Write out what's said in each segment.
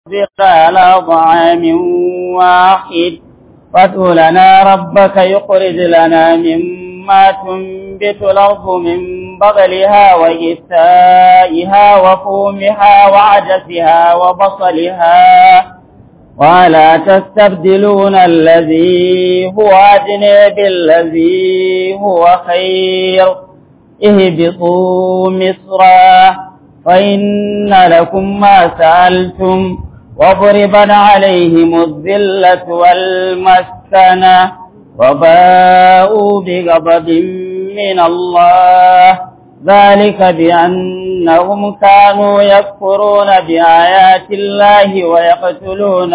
تصدق على طعام واحد فادع لنا ربك يخرج لنا مما تنبت الأرض من بغلها وجثائها وفومها وعدسها وبصلها ولا تستبدلون الذي هو أدنى بالذي هو خير اهبطوا مصرا فإن لكم ما سألتم وضربا عليهم الذلة والمسكنة وباءوا بغضب من الله ذلك بأنهم كانوا يكفرون بآيات الله ويقتلون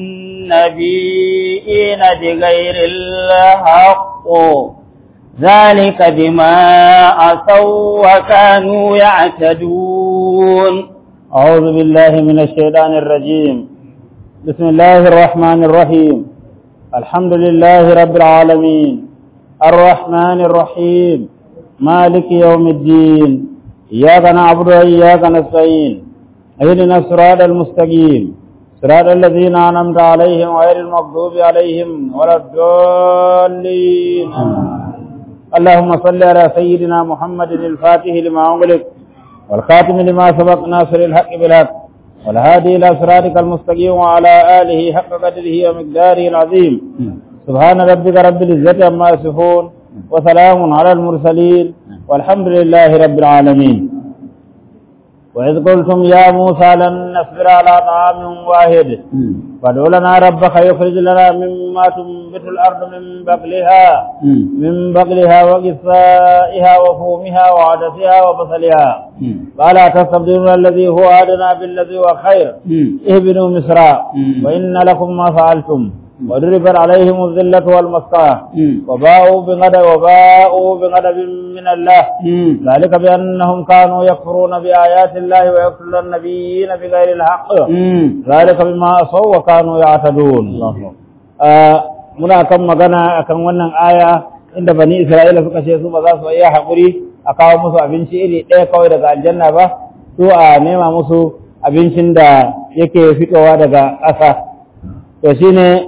النبيين بغير الحق ذلك بما عصوا وكانوا يعتدون أعوذ بالله من الشيطان الرجيم بسم الله الرحمن الرحيم الحمد لله رب العالمين الرحمن الرحيم مالك يوم الدين إياك نعبد وإياك نستعين اهدنا الصراط المستقيم صراط الذين أنعمت عليهم غير المغضوب عليهم ولا الضالين اللهم صل على سيدنا محمد الفاتح لما أغلق والخاتم لما سبق ناصر الحق بالحق والهادي إلى صراطك المستقيم وعلى آله حق قدره ومقداره العظيم سبحان ربك رب العزة عما يصفون وسلام على المرسلين والحمد لله رب العالمين وإذ قلتم يا موسى لن نصبر على طعام واحد فادع لنا ربك يخرج لنا مما تنبت الأرض من بقلها من بقلها وقثائها وفومها وعدسها وبصلها قال تستبدلون الذي هو أدنى بالذي هو خير اهبنوا مصرا وإن لكم ما فعلتم وضربت عليهم الذلة والمسكنة وباءوا بغضب وباءوا بغضب من الله ذلك بأنهم كانوا يكفرون بآيات الله ويقتلون النبيين بغير الحق ذلك بما عصوا وكانوا يعتدون muna kan magana akan wannan aya inda bani Isra'ila suka ce su ba za su iya haƙuri a kawo musu abinci iri ɗaya kawai daga aljanna ba su a nema musu abincin da yake fitowa daga ƙasa to shine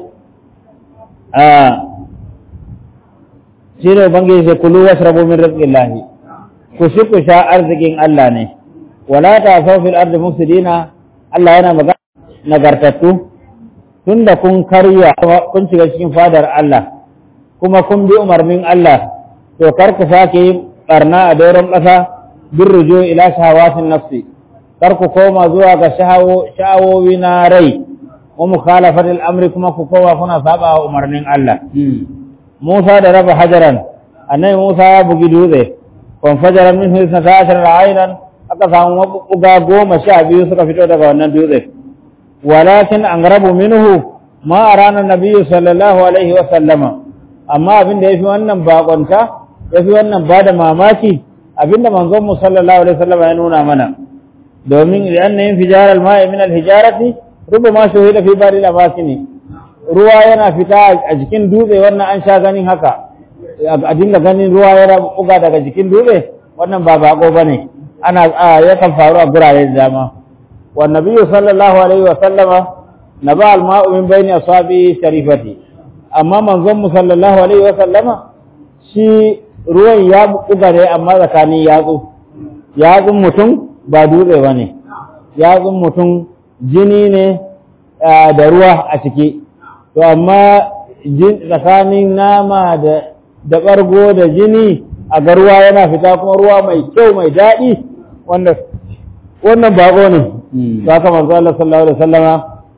shi ne ubangiji sai kulu washrabu min rizqillahi ku shi ku sha arzikin Allah ne wala ta fil ardi mufsidina Allah yana magana nagartattu tunda kun karya kun shiga cikin fadar Allah kuma kun bi umarnin Allah to kar ku sake yin barna a doron ƙasa bin rujo ila shahawatin nafsi kar ku koma zuwa ga sha'awowi na rai wa mukhalafatil amri kuma ku kowa kuna saba wa umarnin Allah Musa da raba hajaran annabi Musa ya bugi dutse kon fajaran min hisna ta'ashar aynan aka samu mabuga goma sha biyu suka fito daga wannan dutse walakin an rabu minhu ma arana nabiyyu sallallahu alaihi wa sallama amma abin da yafi wannan bakonta yafi wannan bada mamaki abinda manzon mu sallallahu alaihi wa sallama ya nuna mana domin idan yin fijar al-ma'i min al-hijarati rubama shuhida fi bari al-abasini ruwa yana fita a jikin dutse wannan an sha ganin haka a dinga ganin ruwa yana buga daga jikin dutse wannan ba bako bane ana yakan faru a gurare da dama wa nabiyyu sallallahu alaihi wa sallama naba al-ma'u min bayni asabi sharifati amma manzon mu sallallahu alaihi wa sallama shi ruwan ya buga ne amma tsakanin yatsu yatsun mutum ba dutse bane yatsun mutum jini ne da ruwa a ciki to amma tsakanin nama da da ɓargo da jini a ga ruwa yana fita kuma ruwa mai kyau mai daɗi wanda wannan bako ne to haka manzo Allah sallallahu alaihi wasallama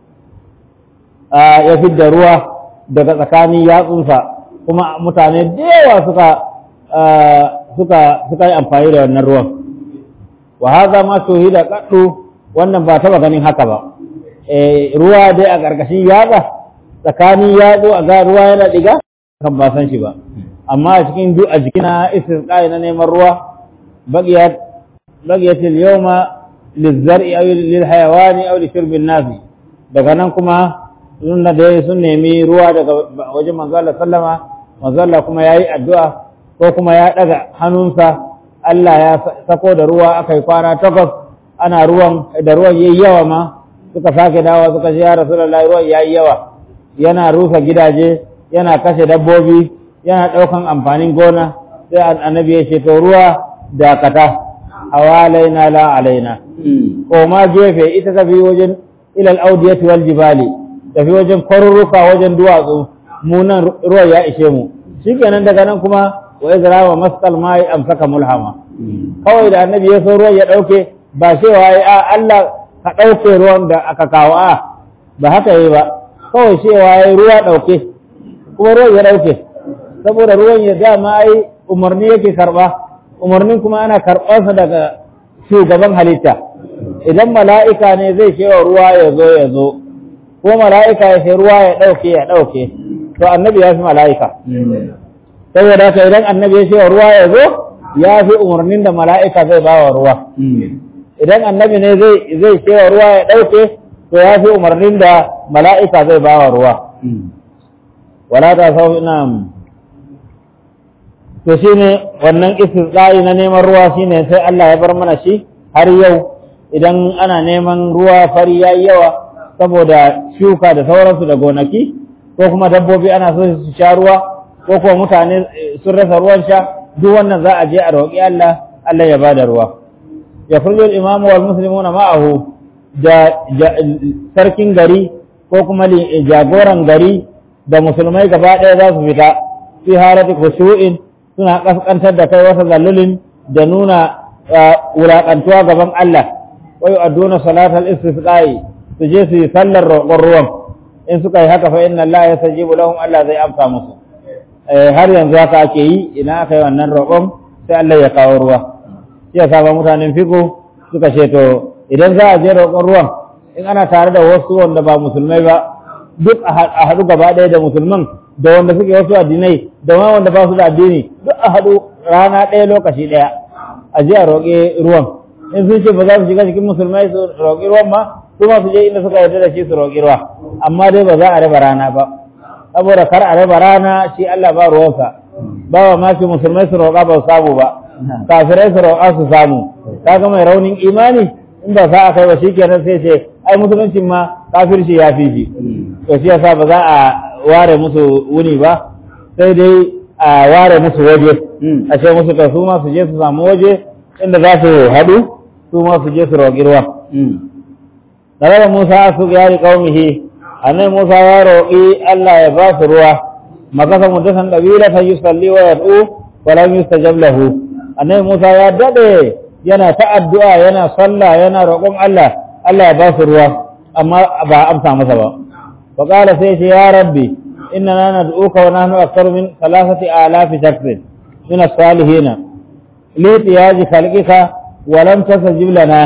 ya fidda ruwa daga tsakanin yatsunsa kuma mutane da yawa suka suka suka yi amfani da wannan ruwan wa hadha ma shuhida qaddu wannan ba taba ganin haka ba ruwa dai a ƙarƙashin yatsa tsakanin yatsu a ga ruwa yana diga kan ba san shi ba amma a cikin duk a jikin na istisqai na neman ruwa bagiyat bagiyat al-yawma lizzar'i aw lil hayawani aw li shurbi an daga nan kuma sun da sun nemi ruwa daga wajen manzo Allah sallama manzo Allah kuma yayi addu'a ko kuma ya daga hannunsa Allah ya sako da ruwa aka yi kwana takwas ana ruwan da ruwan yayi yawa ma suka sake dawa suka ce ya rasulullahi ruwan yayi yawa yana rusa gidaje yana kashe dabbobi yana ɗaukan amfanin gona sai annabi ya ce to ruwa dakata hawalaina la alaina ko ma gefe ita tafi wajen ilal audiyati wal jibali tafi wajen kwarurruka wajen duwatsu mu nan ruwa ya ishe mu shikenan daga nan kuma wa izra wa masqal mai amsaka mulhama kawai da annabi ya so ruwan ya dauke ba cewa ai a Allah ka dauke ruwan da aka kawo a ba haka yi ba kawai cewa ai ruwa dauke kuma ruwan ya dauke saboda ruwan ya dama ai umarni yake karba umarnin kuma ana karɓarsa daga shugaban halitta idan mala'ika ne zai cewa ruwa ya zo ya zo ko mala'ika ya ce ruwa ya ɗauke ya ɗauke to annabi ya fi mala'ika saboda haka idan annabi ya cewa ruwa ya zo ya fi umarnin da mala'ika zai ba wa ruwa idan annabi ne zai cewa ruwa ya ɗauke to ya fi umarnin da mala'ika zai ba wa ruwa wala ta sau ina to shi ne wannan istisqa'i na neman ruwa shine sai Allah ya bar mana shi har yau idan ana neman ruwa fari yayi yawa saboda shuka da sauransu da gonaki ko kuma dabbobi ana so su sha ruwa ko kuma mutane sun rasa ruwan sha duk wannan za a je a roƙi Allah Allah ya bada ruwa ya furjo al-imamu wal muslimuna ma'ahu da sarkin gari ko kuma jagoran gari da musulmai gaba ɗaya za su fita fi harati khushu'in suna kaskantar da kai wata zallulin da nuna wulaƙantuwa gaban Allah wai aduna salatal istisqa'i su je su yi sallar roƙon ruwan in suka yi haka fa inna Allah ya sajibu lahum Allah zai amsa musu har yanzu haka ake yi ina aka yi wannan roƙon sai Allah ya kawo ruwa shi ya saba mutanen fiko suka ce to idan za a je roƙon ruwan in ana tare da wasu wanda ba musulmai ba duk a haɗu gaba ɗaya da musulman da wanda suke wasu addinai da ma wanda ba su da addini duk a haɗu rana ɗaya lokaci ɗaya a je a roƙe ruwan in sun ce ba za su shiga cikin musulmai su roƙi ruwan ma su ma su je inda suka yarda da shi su roƙi ruwa amma dai ba za a raba rana ba saboda kar a raba rana shi Allah ba ruwansa ba wa mace musulmai su roƙa ba su samu ba kafirai su roƙa su samu kaga mai raunin imani in ba sa a kai ba shikenan sai ce ai musuluncin ma kafirci ya fi shi to shi yasa ba za a ware musu wuni ba sai dai a ware musu waje a ce musu ka su ma su je su samu waje inda za su haɗu su ma su je su roƙi ruwa Tare da Musa su yari ƙaumihi, annai Musa ya roƙi Allah ya ba su ruwa, makasa mutasan ɗabila ta yi salli wa yad'u wa lam yustajab lahu. Annai Musa ya daɗe yana ta addu'a yana sallah yana roƙon Allah, Allah ya ba su ruwa, amma ba amsa masa ba. فقال سيدي يا ربي إننا ندعوك ونحن أكثر من ثلاثة آلاف شخص من الصالحين لإتياج خلقك ولم تستجب لنا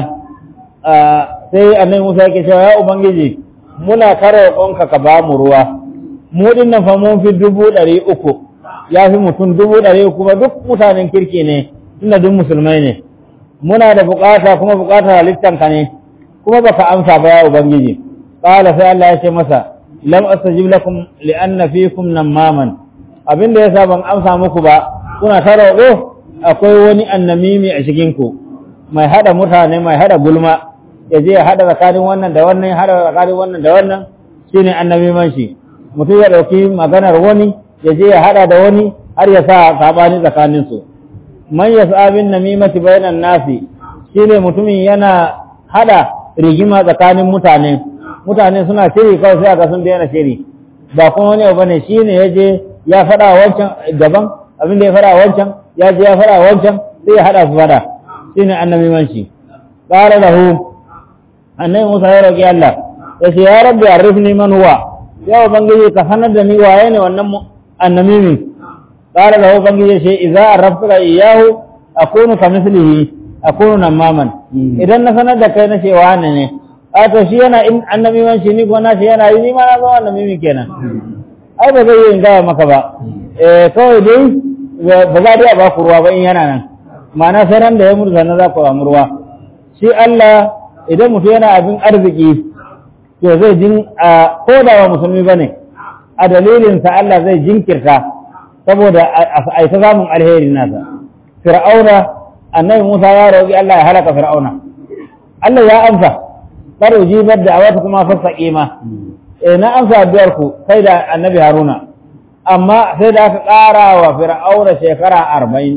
sai annabi Musa yake cewa ya ubangiji muna kare ƙonka ka ba mu ruwa mu din nan fa mun fi dubu ɗari uku ya fi mutum dubu ɗari uku ba duk mutanen kirki ne tunda duk musulmai ne muna da bukata kuma bukatar halittanka ne kuma baka amsa ba ya ubangiji qala sai Allah ya ce masa lam astajib lakum li'anna fikum namaman abinda yasa ban amsa muku ba kuna ta roƙo akwai wani annamimi a cikin ku mai hada mutane mai hada gulma ya je ya hada tsakanin wannan da wannan ya hada tsakanin wannan da wannan shine annamiman shi mutum ya dauki maganar wani ya je ya hada da wani har ya sa sabani tsakanin su man yas'a bin namimati bainan nasi shine mutumin yana hada rigima tsakanin mutane mutane suna shiri kawai sai aka sun daina shiri ba kuma wani abu bane shine ya je ya faɗa wancan daban abin da ya faɗa wancan ya je ya faɗa wancan sai ya haɗa su faɗa shine annabi manshi qala lahu annabi Musa ya roki Allah ya ce ya rabbi arifni man huwa ya ubangiji ka sanar da ni waye ne wannan annabi min qala lahu ubangiji ce idza arafta iyahu akunu kamithlihi akunu namaman idan na sanar da kai na ce wane ne a to shi yana in annabi man shi ni gona shi yana yi ni ma na zama annabi mi kenan ai ba zai yi in gaya maka ba eh kawai dai ba za dai a ba ku ruwa ba in yana nan ma'ana sai ran da ya mutu sannan za ku samu ruwa shi Allah idan mutum yana abin arziki to zai jin a ko da ba musulmi ba ne a dalilin sa Allah zai jinkirta saboda a ta samun alheri nasa fir'auna annabi Musa ya roƙi Allah ya halaka fir'auna Allah ya amsa kar ujibar da awata kuma fasaqima eh na amsa addu'ar ku kai da annabi haruna amma sai da aka ƙara wa fir'auna shekara arba'in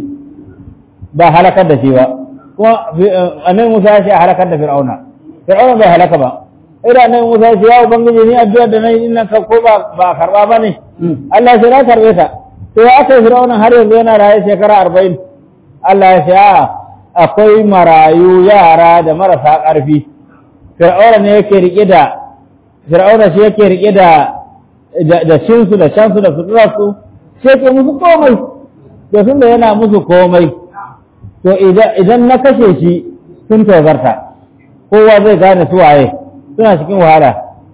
ba halakar da shi ba kuma annabi musa ya ce a halakar da fir'auna fir'auna bai halaka ba idan annabi musa ya ce ya ubangiji ni addu'ar da nayi ina ka ko ba ba karba ba ne Allah ya ce na karbe ta to ya aka fir'auna har yanzu yana raye shekara arba'in Allah ya ce a akwai marayu yara da marasa ƙarfi fir'auna ne yake rike da fir'auna shi yake rike da da shinsu da shansu da suturarsu shi yake musu komai to sun da yana musu komai to idan na kashe shi sun tozarta kowa zai gane su waye suna cikin wahala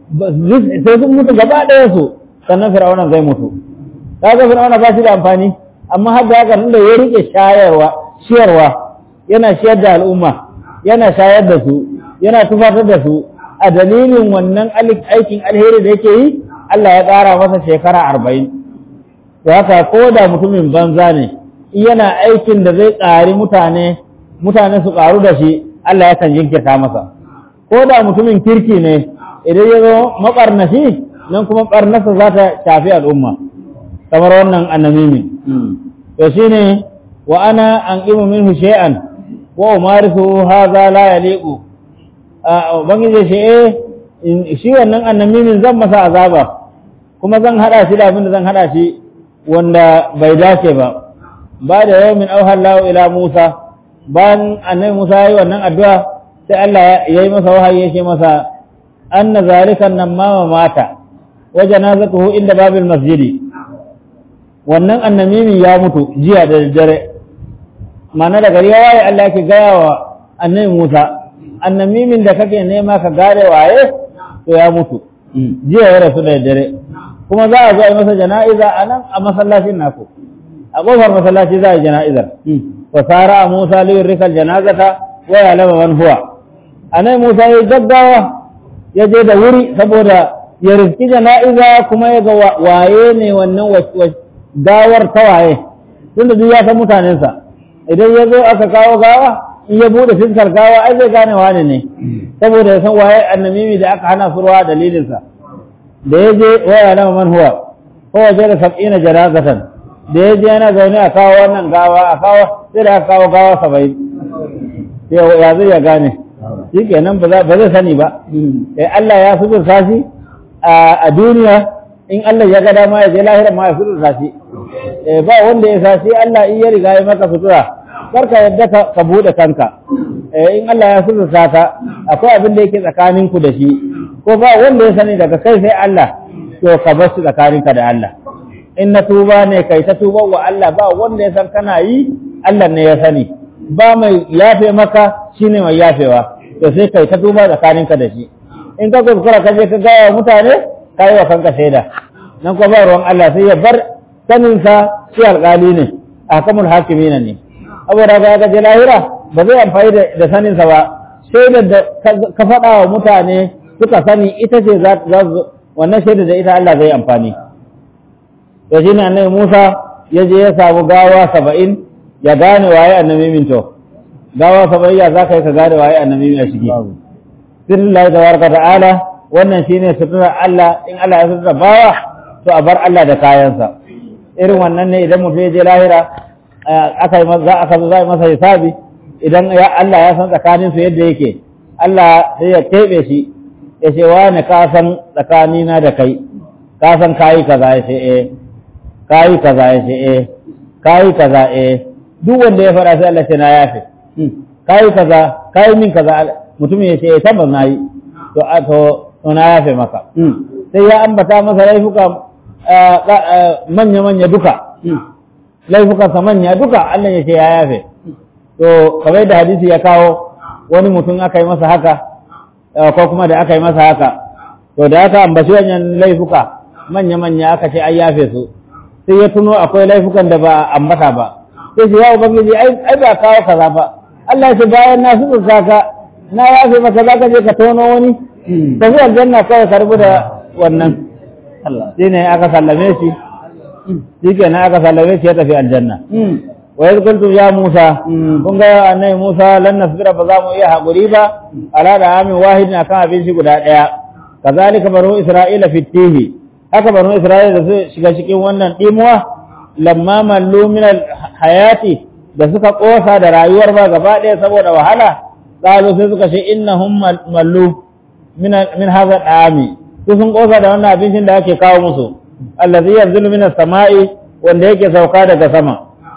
sai sun mutu gaba ɗaya su sannan fir'auna zai mutu kaga fir'auna ba shi da amfani amma har da haka tunda ya rike shayarwa shiyarwa yana shiyar da al'umma yana shayar da su yana tufatar da su a dalilin wannan aikin alheri da yake yi Allah ya ƙara masa shekara arba'in da haka ko da mutumin banza ne yana aikin da zai ƙari mutane mutane su ƙaru da shi Allah ya kan jinkirta masa ko da mutumin kirki ne idan ya zo maɓarnashi nan kuma ɓarnasa za ta shafi al'umma kamar wannan annamimi to shine wa ana an ƙimu minhu shay'an wa umarisu hadha la yaliqu ubangiji shi eh shi wannan annamimin zan masa azaba kuma zan hada shi da abin da zan hada shi wanda bai dace ba ba da yau min auha Allah ila Musa bayan annabi Musa yayi wannan addu'a sai Allah ya yi masa wahayi yake masa anna zalika namma mata wa janazatuhu inda babil masjidi wannan annamimi ya mutu jiya da dare mana da gari ya waye Allah yake gaya wa annabi Musa annamimin da kake nema ka gare waye to ya mutu jiya ya rasu da dare kuma za a zo a yi masa jana'iza a nan a masallacin naku a ƙofar masallaci za a yi jana'izar wa sara a musa liyun rikal janazata wa ya lama man huwa a nan musa ya yi gaggawa ya je da wuri saboda ya riski jana'iza kuma ya ga waye ne wannan gawar ta waye tunda duk ya san mutanensa idan ya zo aka kawo gawa in ya bude fiskar gawa ai zai gane wane ne saboda ya san waye annamimi da aka hana surwa dalilinsa da ya je waya lama man huwa ko waje da sab'ina janazatan da ya je yana zaune a kawo wannan gawa a kawo sai da aka kawo gawa saba'in ya zai ya gane shi kenan ba zai sani ba eh Allah ya suturta shi a duniya in Allah ya ga dama ya je lahira ma ya suturta shi ba wanda ya sa shi Allah in ya riga ya maka sutura karka yadda ka bude kanka in Allah ya suturta ka akwai abin da yake tsakaninku da shi ko ba wanda ya sani daga kai sai Allah to ka bar shi tsakaninka da Allah in na tuba ne kai ta tuba wa Allah ba wanda ya san kana yi Allah ne ya sani ba mai yafe maka shine mai yafewa to sai kai ta tuba tsakaninka da shi in ka kuskura ka je ka gaya wa mutane ka yi wa kanka shaida nan kuma ba ruwan Allah sai ya bar saninsa shi alƙali ne a kamul hakimina ne saboda ga ga lahira ba zai amfani da saninsa ba shaidar da ka faɗa wa mutane suka sani ita ce za wannan shaida da ita Allah zai amfani to shi ne annabi Musa ya je ya samu gawa saba'in ya gane waye annabi min to gawa saba'in ya za ka yi ka gane waye annabi min a shigi sirrin Allah tabaraka ta'ala wannan shine sutura Allah in Allah ya sutura bawa to a bar Allah da kayansa irin wannan ne idan mutum ya je lahira aka yi za aka zo za yi masa hisabi idan ya Allah ya san tsakanin su yadda yake Allah sai ya keɓe shi ya ce wani ka san tsakanina da kai ka san kayi kaza ya ce eh kayi kaza ya ce eh kayi kaza eh duk wanda ya faɗa sai Allah ce na yafe kayi kaza kayi min kaza mutum ya ce eh tabbas na yi to a to to na yafe maka sai ya ambata masa laifuka manya-manya duka laifukansa manya duka Allah ya ce ya yafe to kamar da hadisi ya kawo wani mutum aka yi masa haka ko kuma da aka yi masa haka to da aka ambaci wannan laifuka manya-manya aka ce an yafe su sai ya tuno akwai laifukan da ba a ambata ba sai ce ya ubangiji ai ba kawo kaza ba Allah ya ce bayan na su ka na yafe maka za ka je ka tono wani tafi aljanna kawai ka rubu da wannan shi ne aka sallame shi shi ke aka sallame shi ya tafi aljanna wa yadda kuntum ya Musa kun ga annabi Musa lan nasbira ba za mu iya haƙuri ba ala da amin wahidin akan abinci guda ɗaya kazalika banu isra'ila fitihi haka banu isra'ila da su shiga cikin wannan dimuwa lamma mallu min hayati da suka kosa da rayuwar ba gaba ɗaya saboda wahala qalu sai suka ce innahum mallu min min hadha dami su sun kosa da wannan abincin da ake kawo musu allazi yanzilu min as-sama'i wanda yake sauka daga sama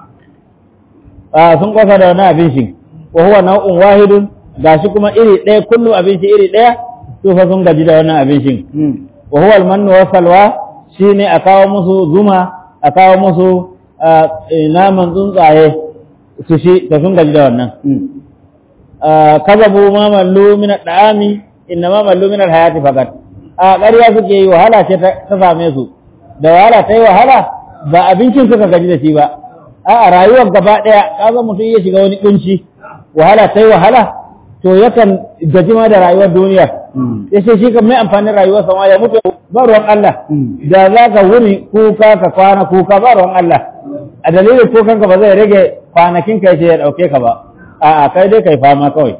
sun kosa da wannan abincin wa huwa nau'un wahidun gashi kuma iri ɗaya kullum abinci iri ɗaya su fa sun gaji da wannan abincin wa huwa al-mannu wa salwa shine a kawo musu zuma a kawo musu naman tsuntsaye su shi da sun gaji da wannan kazabu ma mallu min al-da'ami inna ma mallu min al-hayati faqat a ƙarya suke yi wahala ce ta same su da wahala ta yi wahala ba abincin suka gaji da shi ba a rayuwar gaba ɗaya kaga mutum ya shiga wani kunci wahala ta yi wahala to yakan gaji ma da rayuwar duniya ya ce shi kan mai amfanin rayuwar sama ya mutu ba ruwan Allah da za ka wuni kuka ka kwana kuka ba ruwan Allah a dalilin kukan ka ba zai rage kwanakin ka yace ya dauke ka ba a'a kai dai kai fama kawai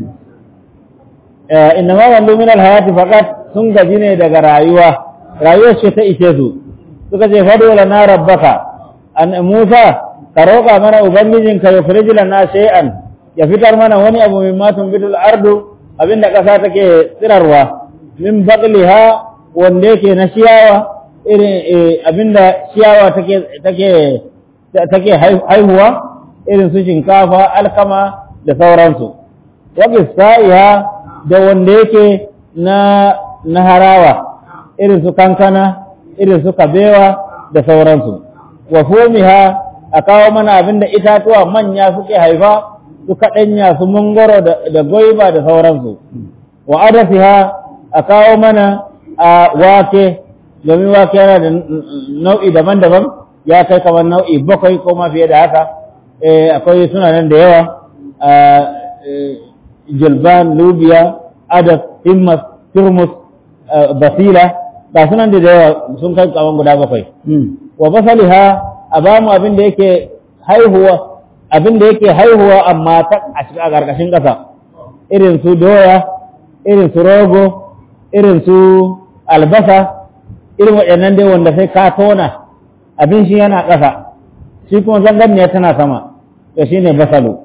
inna ma wallu min alhayati faqat sun gaji ne daga rayuwa rayuwar ce ta ishe su suka ce fadu lana rabbaka an Musa ka roƙa mana ubangijinka ya firji lana shay'an ya fitar mana wani abu min matun bidul ardu abinda ƙasa take tsirarwa min baqliha wanda yake na ciyawa irin abinda ciyawa take take take haihuwa irin su shinkafa alkama da sauransu wa qisaiha da wanda yake na na harawa irin su kankana irin su kabewa da sauransu wa fumiha a kawo mana abinda itatuwa manya suke haifa su kaɗanya su mangoro da goiba da sauransu wa adasiha a kawo mana a wake domin wake yana da nau'i daban-daban ya kai kamar nau'i bakwai ko ma fiye da haka akwai suna nan da yawa jilban lubiya adas himmas turmus basila ga sunan da yawa sun kai kamar guda bakwai wa basaliha a bamu abin da yake haihuwa abin da yake haihuwa amma ta a cikin a ƙarƙashin ƙasa irin su doya irin su rogo irin su albasa irin waɗannan dai wanda sai ka tona abin shi yana ƙasa shi kuma zangarniya tana sama to shi ne basalu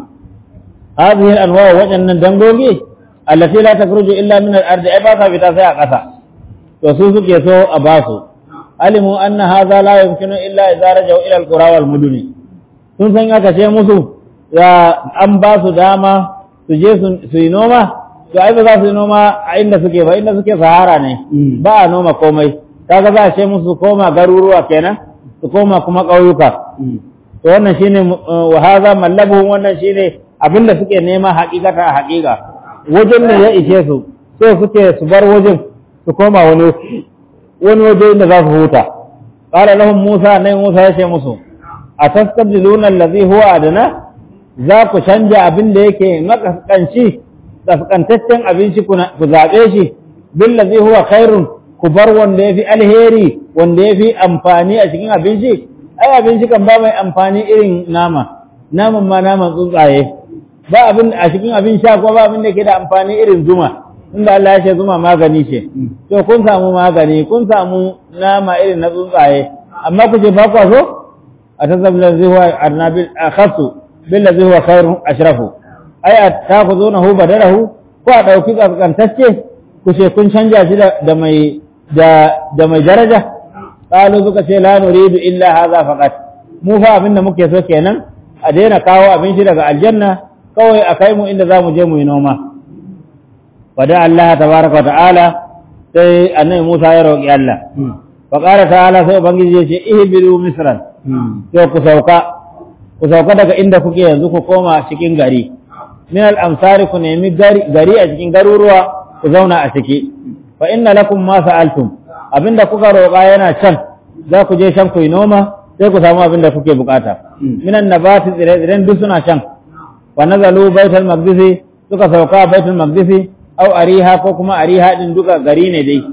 hadhihi al-anwa waɗannan dangogi allati la takhruju illa min al-ardi ai ba sa fita sai a ƙasa to su suke so a basu alimu anna hadha la yumkinu illa idza raja'u ila al-qura wal muduni sun san aka ce musu ya an ba su dama su je su yi noma to ai ba za su yi noma a inda suke ba inda suke sahara ne ba a noma komai kaga za a ce musu koma garuruwa kenan su koma kuma ƙauyuka to wannan shine wa hadha mallabu wannan shine abinda suke nema haƙiƙata a haƙiƙa wajen da ya ishe su so suke su bar wajen su koma wani wani waje inda za su huta qala lahum musa nai musa ya ce musu a tastabdiluna allazi huwa adana za ku canja abin da yake makaskanci kaskantaccen abinci ku zaɓe shi billazi huwa khairun ku bar wanda yafi alheri wanda yafi amfani a cikin abinci ai abinci kan ba mai amfani irin nama naman ma naman tsuntsaye ba abin a cikin abin sha ko ba abin da ke da amfani irin zuma inda Allah ya ce zuma magani ce to kun samu magani kun samu nama irin na tsuntsaye amma ku ce ba ku so أتذهب الذي هو النبي أخص بالذي هو خير أشرف أي تأخذونه بدله ko a ɗauki ƙasƙantacce ku ce kun canja shi da mai da mai daraja ƙalu suka ce la nuridu illa hadha faqat mu fa abinda muke so kenan a daina kawo abin shi daga aljanna kawai a kai mu inda za mu je mu yi noma wada Allah tabaraka wa ta'ala sai annabi Musa ya roƙi Allah fa qala ta'ala sai ubangiji ya ce ihbiru misran sai ku sauka ku sauka daga inda kuke yanzu ku koma cikin gari min al-amsari ku nemi gari a cikin garuruwa ku zauna a ciki fa inna lakum ma sa'altum abinda kuka roƙa yana can za ku je can ku yi noma sai ku samu abinda kuke bukata minan nabati tsire-tsiren duk suna can wa nazalu baitul maqdisi suka sauka baitul maqdisi au ariha ko kuma ariha din duka gari ne dai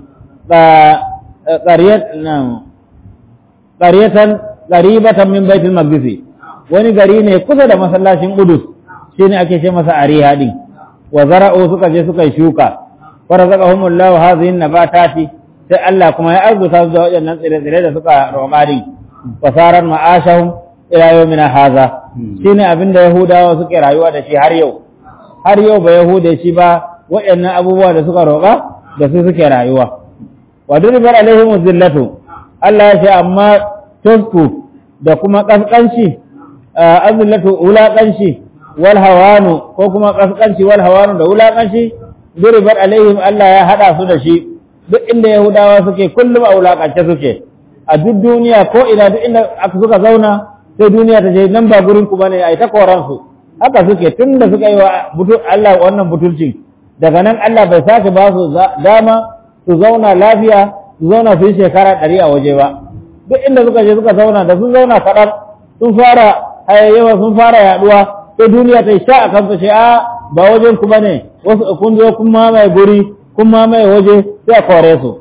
qariyat qariyatan qaribatan min baitul maqdis wani gari ne kusa da masallacin Qudus shine ake ce masa Ariha din wa zara'u suka je suka yi shuka wa razaqahumullahu hadhihi nabatati sai Allah kuma ya arzuta su da waɗannan tsire-tsire da suka roƙa din fasarar ma'ashahum ila yawmina hadha shine abin da Yahudawa suke rayuwa da shi har yau har yau ba Yahuda shi ba waɗannan abubuwa da suka roƙa da su suke rayuwa wa duribar alaihim zillatu Allah ya ce amma tusku da kuma kaskanci azillatu wulaƙanci wal hawanu ko kuma kaskanci wal hawanu da wulaƙanci duribar alaihim Allah ya hada su da shi duk inda Yahudawa suke kullum a wulaƙance suke a duk duniya ko ina duk inda aka suka zauna sai duniya ta ce nan ba gurin ku bane ai ta koran su haka suke tunda suka yi wa Allah wannan butulci daga nan Allah bai sake ba su dama su zauna lafiya su zauna su yi shekara ɗari a waje ba duk inda suka je suka zauna da sun zauna kaɗan sun fara hayayyawa sun fara yaɗuwa sai duniya ta yi sha a kansu ce a ba wajen ku bane wasu kun zo kun mamaye guri kun mamaye waje sai a kore su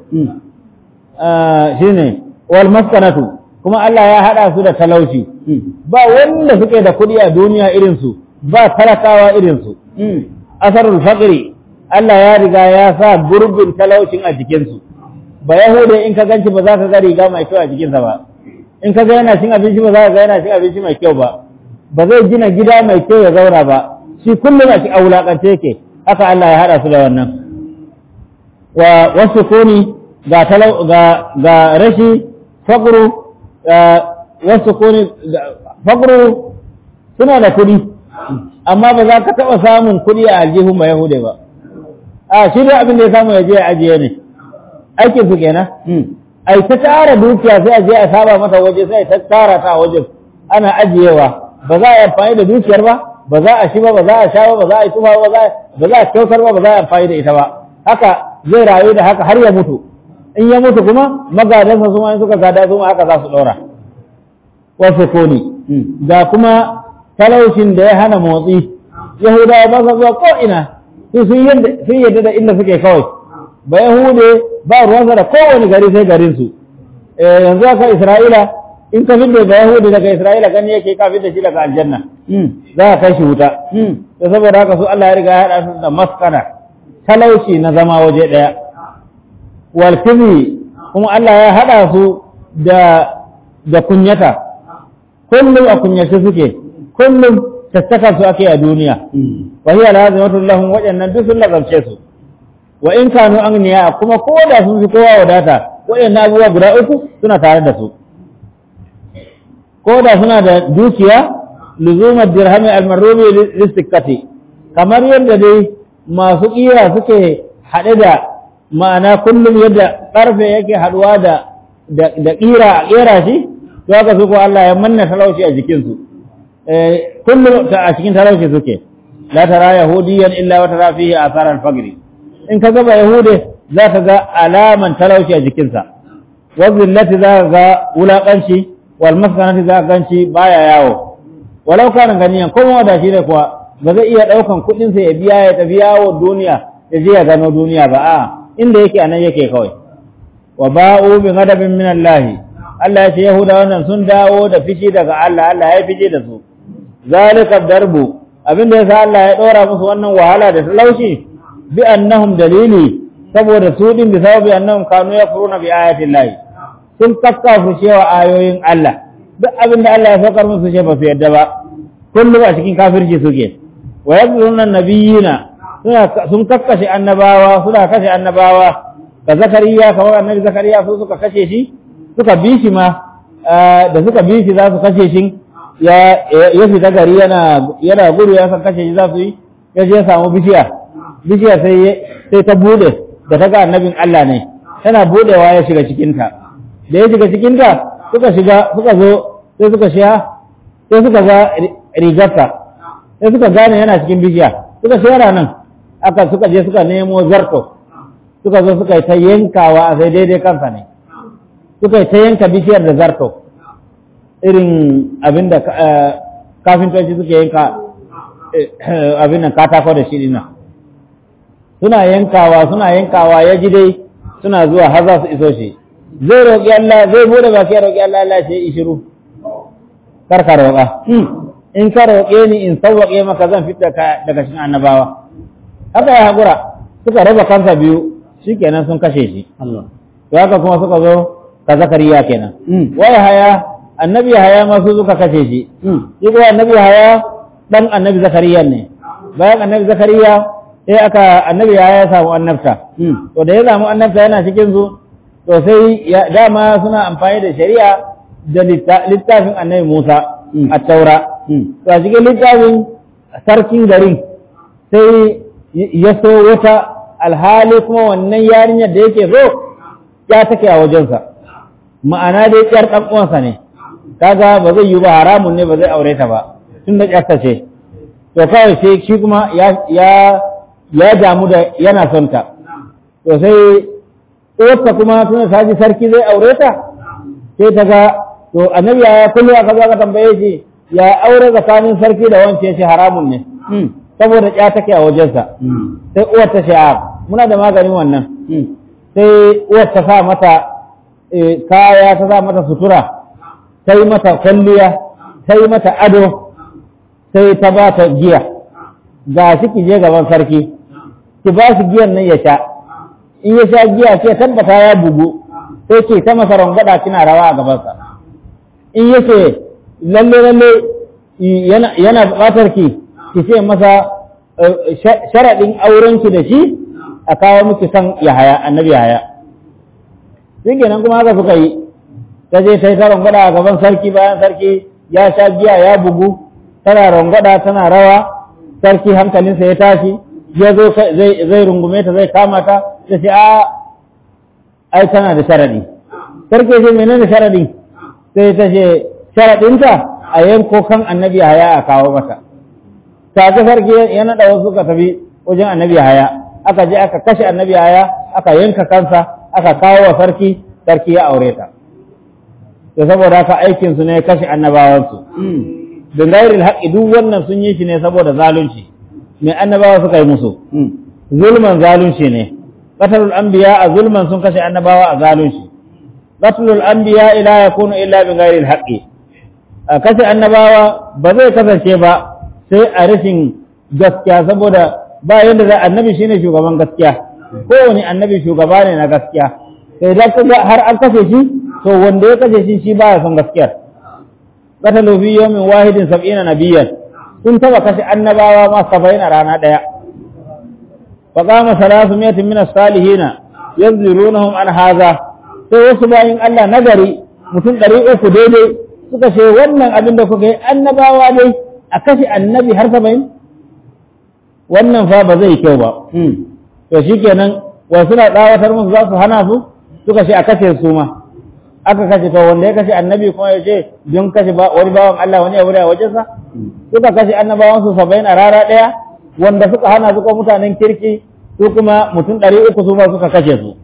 shine wal maskanatu kuma Allah ya haɗa su da talauci ba wanda suke da kuɗi a duniya irinsu ba talakawa irinsu asarul faqri Allah ya riga ya sa gurbin talaucin a jikinsu ba yahude in ka ganci ba za ka ga riga mai kyau a jikinsa ba in ka ga yana cin abinci ba za ka ga yana cin abinci mai kyau ba ba zai gina gida mai kyau ya zauna ba shi kullum a ci a wulakance yake haka Allah ya haɗa su da wannan wa wasu kuni ga talau ga ga rashi faqru wasu kuni faqru suna da kuɗi amma ba za ka taɓa samun kuɗi a aljihun ba yahude ba a shi da abin da ya samu ya je ya ajiye ne aikin su kenan ai ta tara dukiya sai a je a saba mata waje sai ta tara ta wajen ana ajiyewa ba za a yi amfani da dukiyar ba ba za a shi ba ba za a sha ba ba za a yi tufa ba ba za a kyautar ba ba za a amfani da ita ba haka zai rayu da haka har ya mutu in ya mutu kuma magadansa su ma suka gada su ma haka za su ɗora wasu koni ga kuma talaucin da ya hana motsi yahudawa ba sa zuwa ko ina su sun yadda da inda suke kawai ba yahude ba ruwansa da kowane gari sai garinsu yanzu aka isra'ila in ka fidda ba yahude daga isra'ila gani yake ka fidda shi daga aljanna za ka kai shi wuta da saboda haka su Allah ya riga ya haɗa su da maskana talauci na zama waje ɗaya wal kuma Allah ya haɗa su da da kunyata kullum a kunyace suke kullum tattakan su ake a duniya wa hiya lazimatun lahum wajannan duk sun lazarce su wa in kanu agniya kuma ko da sun fi kowa wadata waɗannan abubuwa guda uku suna tare da su ko da suna da dukiya luzumar dirhami almarrubi listikkati kamar yadda dai masu ƙira suke haɗe da ma'ana kullum yadda ƙarfe yake haɗuwa da da ƙira a ƙera shi to haka su ko Allah ya manna talauci a jikinsu kullum a cikin talauci suke la tara yahudiyan illa wa tara fihi athar al-faqr in ka ga yahude za ka ga alaman talauci a jikinsa wa zillati za ka ga wulakanci wal maskanati za ka ganci baya yawo walau kana ganiyan ko da shi ne kuwa ba zai iya daukan kudin sa ya biya ya tafi yawo duniya ya je ya gano duniya ba a inda yake anan yake kawai wa ba'u bi ghadabin min Allah Allah ya ce yahuda wannan sun dawo da fishi daga Allah Allah ya fice da su zalika darbu abinda yasa Allah ya dora musu wannan wahala da talauci bi annahum dalili saboda su din bi sababi annahum kanu yafuruna bi ayati llahi sun kakkafu cewa ayoyin Allah duk abinda Allah ya saukar musu ce ba su yadda ba kullum a cikin kafirci suke wa yadhuruna nabiyina suna sun kakkashe annabawa suna kashe annabawa ka zakariya kamar annabi zakariya su suka kashe shi suka bi shi ma da suka bi shi za su kashe shi ya ya fita gari yana yana gudu ya san kashe shi za su yi ya je ya samu bishiya bishiya sai sai ta bude da ta ga annabin Allah ne tana budewa ya shiga cikinta da ya shiga cikinta suka shiga suka zo sai suka shiya sai suka ga rigarsa sai suka gane yana cikin bishiya suka shera nan aka suka je suka nemo zarto suka zo suka yi ta yankawa a sai daidai kansa ne suka yi ta yanka bishiyar da zarto irin abin da kafintoci suke yanka abin nan katako da shi dinnan suna yankawa suna yankawa ya ji dai suna zuwa har za su iso shi zai roƙi Allah zai bude baki ya roƙi Allah Allah ce yi shiru kar ka roƙa in ka roƙe ni in sauwaƙe maka zan fitar ka daga cikin annabawa haka ya haƙura suka raba kansa biyu shikenan sun kashe shi to haka kuma suka zo ka zakariya kenan wai haya annabi haya ma su suka kashe shi shi kuma annabi haya dan annabi zakariya ne bayan annabi zakariya sai aka annabi haya ya samu annabta to da ya samu annabta yana cikin su to sai dama suna amfani da shari'a da littafin annabi Musa a taura to a cikin littafin sarkin garin sai ya so wata alhali kuma wannan yarinyar da yake so ya take a wajensa ma'ana dai ƙyar ɗan uwansa ne kaga ba zai yi ba haramun ne ba zai aure ta ba tun da ƙyarta ce to kawai sai shi kuma ya ya damu da yana son ta to sai uwarsa kuma tun da ji sarki zai aure ta sai ta ga to annabi ya kullu aka zo aka tambaye shi ya aure tsakanin sarki da wance shi haramun ne saboda ya take a wajensa sai uwar ta ce a muna da maganin wannan sai uwar ta sa mata kaya ta sa mata sutura ta yi mata kwalliya ta yi mata ado sai ta ba ta giya ga shi ki je gaban sarki ki ba shi giyan nan ya sha in ya sha giya ce tabbata ya bugu sai ke ta masa rangwada kina rawa a gabansa in yake lalle lalle yana buƙatar ki ki ce masa sharaɗin aurenki da shi a kawo miki san Yahaya annabi Yahaya shi kenan kuma haka suka yi ta je sai ta rangwada a gaban sarki bayan sarki ya sha giya ya bugu tana rangwada tana rawa sarki hankalinsa ya tashi ya zo zai rungume ta zai kama ta ta ce a ai tana da sharadi sarki ce menene sharadi sai ta ce sharadinta a yanko kan annabi Yahaya a kawo mata ta ga sarki ya naɗa wasu suka tafi wajen annabi Yahaya aka je aka kashe annabi Yahaya aka yanka kansa aka kawo wa sarki sarki ya aure ta to saboda haka aikin su ne kashe annabawansu bin gairil haqqi duk wannan sun yi shi ne saboda zalunci mai annabawa suka yi musu zulman zalunci ne qatlul anbiya a zulman sun kashe annabawa a zalunci qatlul anbiya ila yakunu illa bin gairil haqqi kashe annabawa ba zai kasance ba sai a rashin gaskiya saboda ba yadda za annabi shine shugaban gaskiya kowane annabi shugaba ne na gaskiya sai da kaga har an kashe shi to wanda ya kashe shi shi baya son gaskiyar qatalu fi yawmin wahidin sab'ina nabiyyan sun taba kashe annabawa ma 70 a rana daya fa qama salasu miyatin min as-salihin yanzurunahum an hadha sai wasu bayin Allah nagari mutum 300 daidai suka ce wannan abin da kuka yi annabawa dai a kashe annabi har 70 wannan fa ba zai kyau ba to shikenan wa suna tsawatar musu za su hana su suka ce a kashe su ma aka kashe to wanda ya kashe annabi kuma ya ce don kashe wani bawan Allah wani abu da wajensa suka kashe annabawan su saba'in a rara ɗaya wanda suka hana su ko mutanen kirki su kuma mutum ɗari uku su ma suka kashe su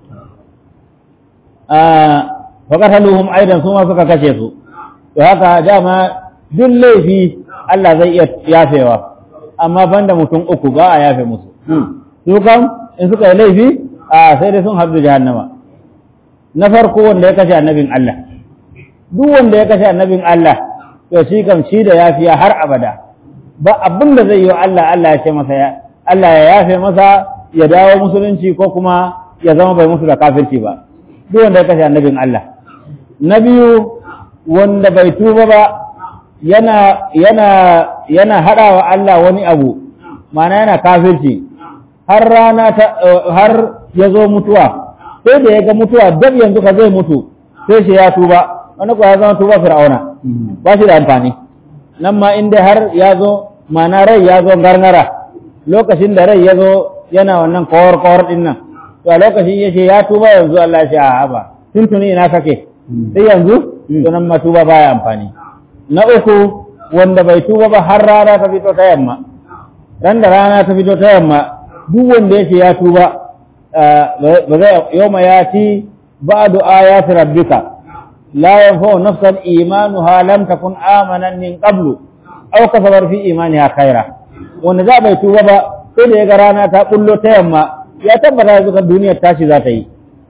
fa qataluhum aidan su ma suka kashe su to haka dama duk laifi Allah zai iya yafewa amma banda mutum uku ba a yafe musu su kam in suka yi laifi a sai dai sun haɗu jahannama na farko wanda ya kashe annabin Allah duk wanda ya kashe annabin Allah to shi kam shi da yafiya har abada ba abin da zai yi wa Allah Allah ya ce masa ya Allah ya yafe masa ya dawo musulunci ko kuma ya zama bai musu da kafirci ba duk wanda ya kashe annabin Allah na biyu wanda bai tuba ba yana yana yana hada wa Allah wani abu ma'ana yana kafirci har rana ta har ya zo mutuwa sai da ya ga mutuwa dab yanzu ka zai mutu sai shi ya tuba wani kuwa ya zama tuba fir'auna ba shi da amfani nan ma inda har ya zo mana rai ya zo gargara lokacin da rai ya zo yana wannan kawar kawar din nan to a lokacin ya ce ya tuba yanzu Allah ya ce a ba tuntuni ina kake sai yanzu to nan ma tuba baya amfani na uku wanda bai tuba ba har rana ta fito ta yamma ran da rana ta fito ta yamma duk wanda ya ce ya tuba ba zai yawma yati ba'du ayati rabbika la yanfa'u nafsan imanuha lam takun amanan min qablu aw kasabar fi imaniha khaira wanda za bai tuba ba sai da ya ga rana ta bullo ta yamma ya tabbata yanzu kan duniyar tashi za ta yi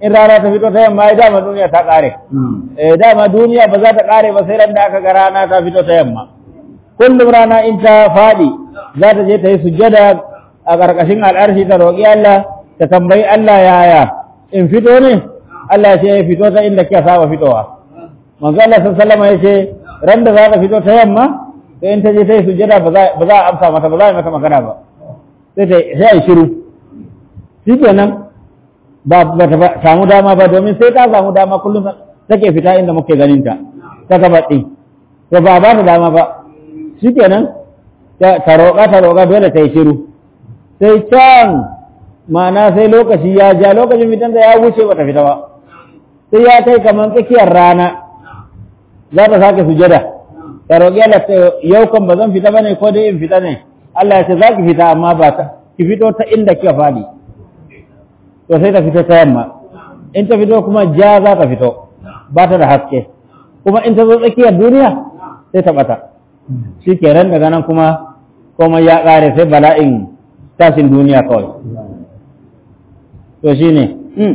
in rana ta fito ta yamma ya dama duniya ta ƙare eh dama duniya ba za ta ƙare ba sai ran da aka ga rana ta fito ta yamma kullum rana in ta faɗi za ta je ta yi sujjada a ƙarƙashin al'arshi ta roƙi Allah ta tambayi Allah yaya in fito ne Allah ya ce ya fito ta inda kika saba fitowa manzo Allah sallallahu alaihi ya ce ran da za ta fito ta yamma sai in ta je ta yi sujjada ba za a amsa mata ba za a yi mata magana ba sai ta sai a yi shiru shikenan ba ba ta samu dama ba domin sai ta samu dama kullum take fita inda muke ganin ta ta gaba ɗin to ba ba ta dama ba shikenan ta roƙa ta roƙa dole ta yi shiru sai can ma'ana sai lokaci ya ja lokacin fitan da ya wuce ba ta fita ba sai ya kai kamar tsakiyar rana za ta sake sujada ta roƙi Allah ta yau kan ba zan fita bane ko dai in fita ne Allah ya ce za ki fita amma ba ta ki fito ta inda kika faɗi to sai ta fito ta yamma in ta fito kuma ja za ta fito ba ta da haske kuma in ta zo tsakiyar duniya sai ta bata shi kenan daga nan kuma komai ya ƙare sai bala'in tashin duniya kawai to shi ne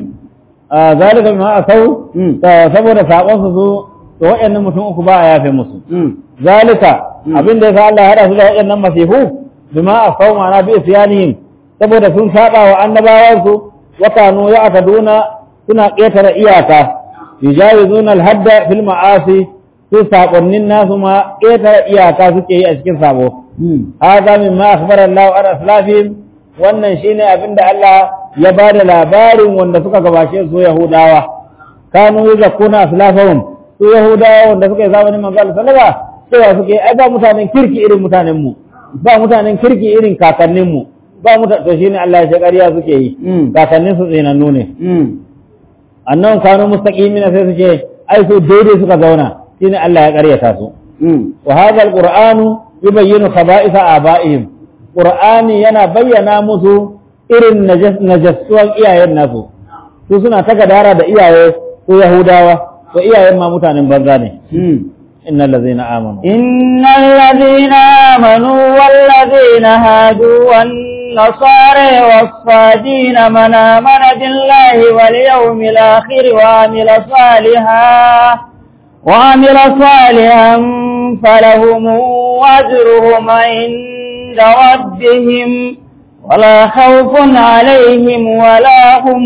a zalika ma a sau saboda saƙon su zo to waɗannan mutum uku ba a yafe musu zalika abin da ya sa Allah ya haɗa su da waɗannan masifu bima a sau ma'ana bi isyanihim saboda sun saba wa annabawansu wa kanu ya'taduna suna ƙetare iyaka yujawizuna al-hadda fil ma'asi su saƙonnin nasu ma ƙetare iyaka suke yi a cikin sabo. Haza min ma akhbara Allah an aslafihim wannan shine abin da Allah ya ba da labarin wanda suka gabashe su Yahudawa. Kanu yuzakkuna aslafahum su Yahudawa wanda suka yi zamanin manzo Allah sallallahu cewa suke ai ba mutanen kirki irin mutanen mu ba mutanen kirki irin kakannin mu ba mutanen to shine Allah ya ce ƙarya suke yi kakannin su tsinannu ne annan kanu mustaqimina sai su ce ai su daidai suka zauna shine Allah ya ƙaryata su wa hadha alqur'anu yubayyinu khaba'itha aba'ihim qur'ani yana bayyana musu irin najasuwan iyayen nasu su suna ta gadara da iyaye ko yahudawa to iyayen ma mutanen banza ne innal ladzina amanu innal ladzina amanu wal ladzina hadu wan النصارى والصادين من آمن بالله واليوم الآخر وعمل صالحا وعمل صالحا فلهم أجرهم عند ربهم ولا خوف عليهم ولا هم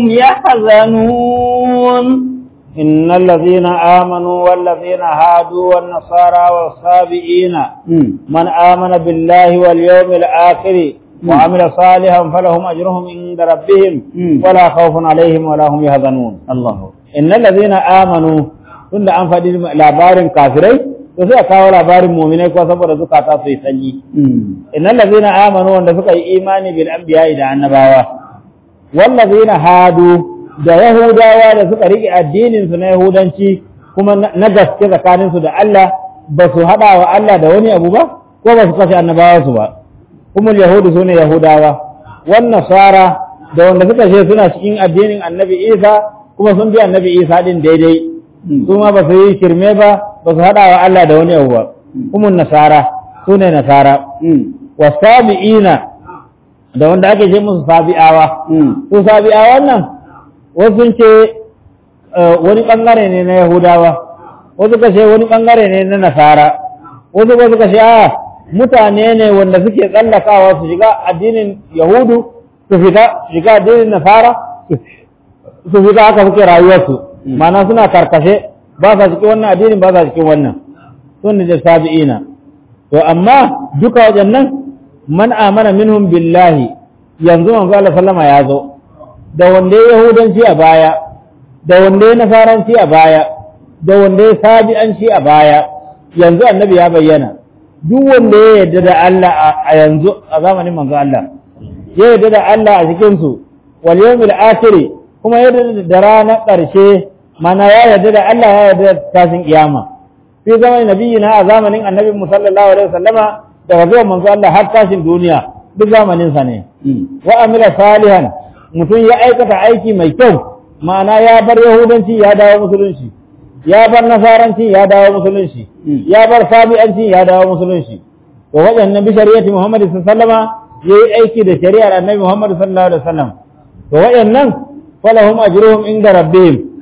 يحزنون إن الذين آمنوا والذين هادوا والنصارى والصابئين من آمن بالله واليوم الآخر وعمل صالحا فلهم أجرهم عند ربهم ولا خوف عليهم ولا هم يحزنون الله إن الذين آمنوا tunda an faɗi labarin kafirai to sai a kawo labarin muminai ko saboda zukata su yi sanyi innal ladzina amanu wanda suka yi imani bil anbiya da annabawa wal ladzina hadu da yahudawa da suka rike addinin su na yahudanci kuma na gaske tsakanin su da Allah ba su hada wa Allah da wani abu ba ko ba su kashe annabawa su ba kuma yahudu sune yahudawa wan nasara da wanda suka ce suna cikin addinin annabi Isa kuma sun bi annabi Isa din daidai su ma ba su yi shirme ba ba su haɗa wa Allah da wani abu ba kuma nasara su ne nasara wa sabi'ina da wanda ake ce musu sabi'awa su sabi'awan nan wasu sun ce wani ɓangare ne na yahudawa wasu ka ce wani ɓangare ne na nasara wasu ka suka ce a mutane ne wanda suke tsallakawa su shiga addinin yahudu su fita shiga addinin nasara su fita haka suke rayuwarsu mana suna karkashe ba sa cikin wannan addinin ba sa cikin wannan sun da sabi'ina to amma duka wajen nan man amana minhum billahi yanzu manzo Allah sallama ya zo da wanda ya yahudanci a baya da wanda ya nasaranci a baya da wanda ya sabi'anci a baya yanzu annabi ya bayyana duk wanda ya yarda da Allah a yanzu a zamanin manzo Allah ya yarda da Allah a cikin su wal yawmil akhir kuma ya yarda da ranar ƙarshe mana ya yarda da Allah ya yarda da tashin kiyama fi zamanin nabiyina a zamanin annabi sallallahu alaihi wasallama daga zuwan manzo Allah har tashin duniya duk zamanin sa ne wa amila salihan mutum ya aikata aiki mai kyau ma'ana ya bar yahudanci ya dawo musulunci ya bar nasaranci ya dawo musulunci ya bar sabi'anci ya dawo musulunci to waɗannan bi shari'ati Muhammad sallallahu alaihi wasallama yayi aiki da shari'ar annabi Muhammad sallallahu alaihi wasallam to waɗannan falahum ajruhum inda rabbihim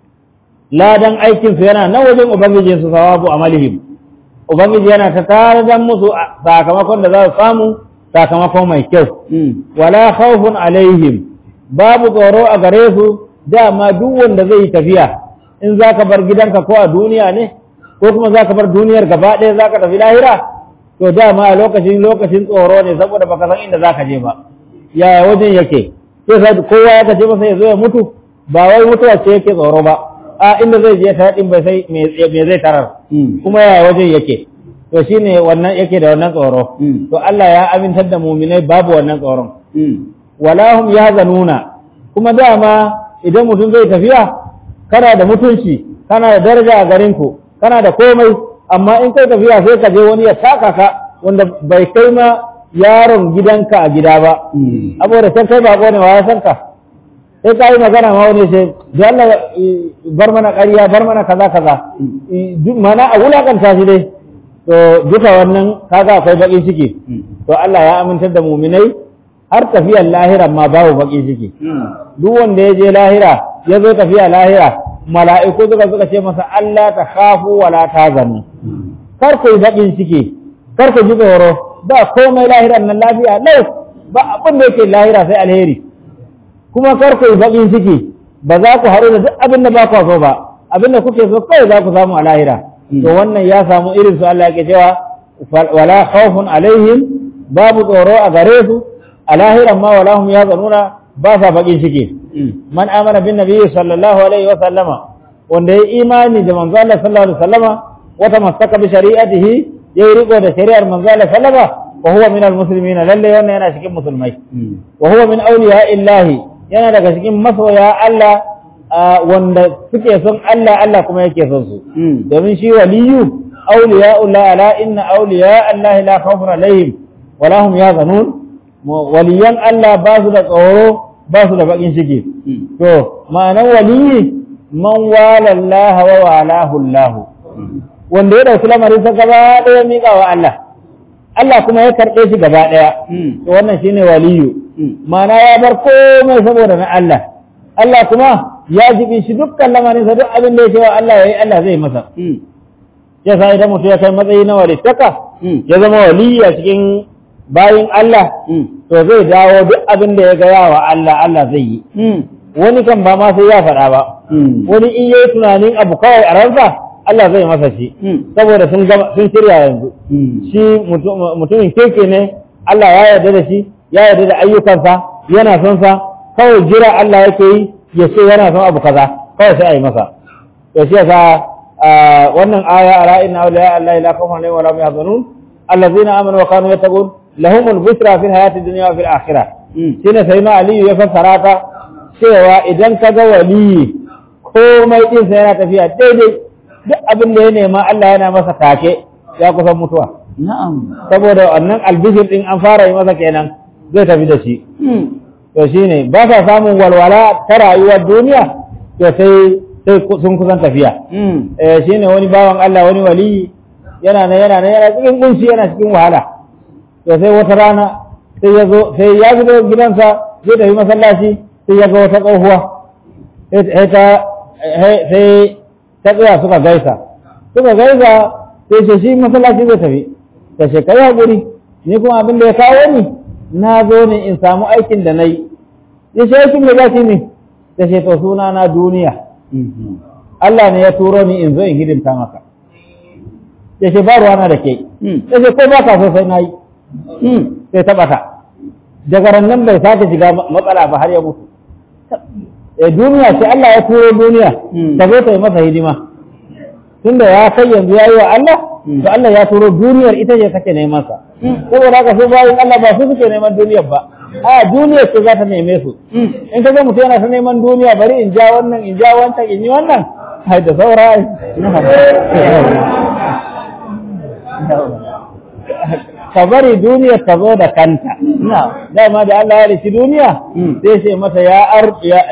ladan aikin su yana nan wajen ubangijin su sawabu amalihim ubangiji yana ta taradan musu sakamakon da za su samu sakamakon mai kyau wala khawfun alaihim babu tsoro a gare su dama duk wanda zai yi tafiya in za ka bar gidanka ko a duniya ne ko kuma za ka bar duniyar gaba ɗaya za ka tafi lahira to dama a lokacin lokacin tsoro ne saboda baka san inda za ka je ba yaya wajen yake sai sai kowa ya kace masa ya zo ya mutu ba wai mutuwa ce yake tsoro ba a inda zai je ta din bai sai me zai tarar kuma yaya wajen yake to shine wannan yake da wannan tsoro to Allah ya amintar da mu'minai babu wannan tsoron wala hum yahzanuna kuma dama idan mutum zai tafiya kana da mutunci kana da daraja a garin ku kana da komai amma in kai tafiya sai ka je wani ya taka ka wanda bai kai ma yaron gidanka a gida ba saboda san kai bako ne wa ya san ka sai ka yi magana ma wani sai da Allah bar mana ƙarya bar mana kaza kaza mana a wulakanta shi dai to duka wannan kaga akwai baƙin ciki to Allah ya amintar da muminai har tafiyar lahira ma babu baƙin ciki duk wanda ya je lahira ya zo tafiya lahira mala'iku suka suka ce masa Allah ta khafu wala tazanu kar ku yi baƙin ciki kar ku ji tsoro ba komai lahiran nan lafiya lau ba abin da yake lahira sai alheri kuma kar ku yi baƙin ciki ba za ku haɗu da duk abin da ba ku so ba abin da kuke so kawai za ku samu a lahira to wannan ya samu irin su Allah yake cewa wala khawfun alaihim babu tsoro a gare su a lahiran ma wala hum yazanuna ba sa baƙin ciki man amana bin nabiyyi sallallahu alaihi wa sallama wanda ya imani da manzo Allah sallallahu alaihi wa sallama wa tamassaka bi shari'atihi yayi riko da shari'ar manzo Allah sallama wa huwa min almuslimin lalle wannan yana cikin musulmai wa huwa min awliya illahi yana daga cikin masoya Allah wanda suke son Allah Allah kuma yake son su domin shi waliyu awliya Allah ala inna awliya Allah la khawfun alaihim wa lahum yahzanun waliyan Allah ba su da tsoro ba su da bakin ciki to ma'anar waliyi man wala Allah wa walahu Allah wanda ya dauki lamarin sa gaba daya miƙa wa Allah Allah kuma ya karɓe shi gaba ɗaya. To wannan shine waliyu. Ma'ana ya bar komai saboda na Allah. Allah kuma ya jibi shi dukkan lamarin sa duk abin da ya cewa Allah yayi Allah zai masa. Ya sa idan mutum ya kai matsayi na walittaka ya zama waliyi a cikin bayin Allah to zai dawo duk abin da ya gaya wa Allah Allah zai yi. Wani kan ba ma sai ya faɗa ba. Wani in yayi tunanin abu kawai a ransa Allah zai masa shi saboda sun sun shirya yanzu shi mutumin keke ne Allah ya yarda da shi ya yarda da ayyukansa yana son sa kawai jira Allah yake yi ya ce yana son abu kaza kawai sai a yi masa to shi yasa wannan aya ala inna awliya Allah la khawfun alaihim wa la hum yahzanun allazina amanu wa kanu yattaqun lahumul bushra fil hayati dunya wa fil akhirah shine sai ma aliyu ya fassara ta cewa idan ka ga waliyi komai din sa yana tafiya daidai duk abin da ya nema Allah yana masa take ya kusan mutuwa. Na'am. Saboda wannan albishir din an fara yi masa kenan zai tafi da shi. To shi ne ba sa samun walwala ta rayuwar duniya to sai sai sun kusan tafiya. Eh shi ne wani bawan Allah wani wali yana nan yana nan yana cikin kunshi yana cikin wahala. To sai wata rana sai ya zo sai ya zo gidansa zai tafi masallaci sai ya ga wata tsohuwa. Sai ta sai ta tsaya suka gaisa suka gaisa sai ce shi masallaci zai tafi ta ce kai haƙuri ni kuma abin da ya kawo ni na zo ne in samu aikin da na yi ya ce aikin da za ne ta ce to suna na duniya Allah ne ya turo ni in zo in hidimta maka ya ce ba ruwana da ke ya ce ko ba ka so sai na yi sai ta ɓata daga nan bai sake shiga matsala ba har ya mutu e duniya ce Allah ya turo duniya ta zo ta yi masa hidima tunda ya kai yanzu ya yi wa Allah to Allah ya turo duniyar ita ce take neman sa saboda haka su bayan Allah ba su suke neman duniyar ba a duniyar ce za ta neme su in ka ga mutum yana ta neman duniya bari in ja wannan in ja wancan in yi wannan hai da saura ka bari duniyar ta zo da kanta dama da Allah ya rishi duniya sai ce mata ya ar